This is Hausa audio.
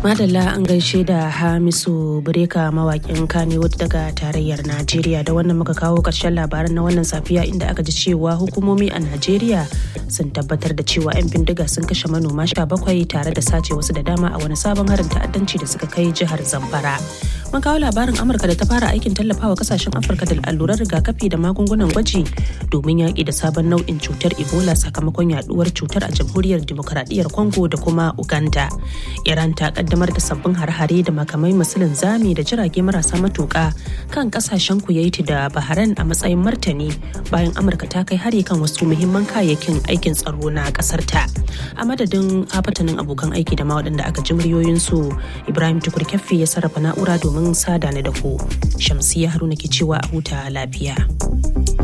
Madalla an gaishe da Hamisu Bureka mawakin Kannywood daga tarayyar Najeriya da wannan muka kawo ƙarshen labaran na wannan safiya inda aka ji cewa hukumomi a Najeriya sun tabbatar da cewa 'yan bindiga sun kashe manoma sha bakwai tare da sace wasu da dama a wani sabon harin ta'addanci da suka kai jihar Zamfara. Mun kawo labarin Amurka da ta fara aikin tallafawa kasashen Afirka da allurar rigakafi da magungunan gwaji domin yaƙi da sabon nau'in cutar Ebola sakamakon yaduwar cutar a jamhuriyar Dimokuraɗiyyar Congo da kuma Uganda. Iran ta kaddamar da sabbin har-hare da makamai masu linzami da jirage marasa matuƙa kan kasashen Kuwait da Bahrain a matsayin martani bayan Amurka ta kai hari kan wasu muhimman kayayyakin aikin tsaro na ƙasar ta. A madadin hafatanin abokan aiki da ma waɗanda aka ji muryoyinsu Ibrahim Tukur Kyaffi ya sarrafa na'ura domin sada ni da ku. Shamsiya Haruna ke cewa a huta lafiya.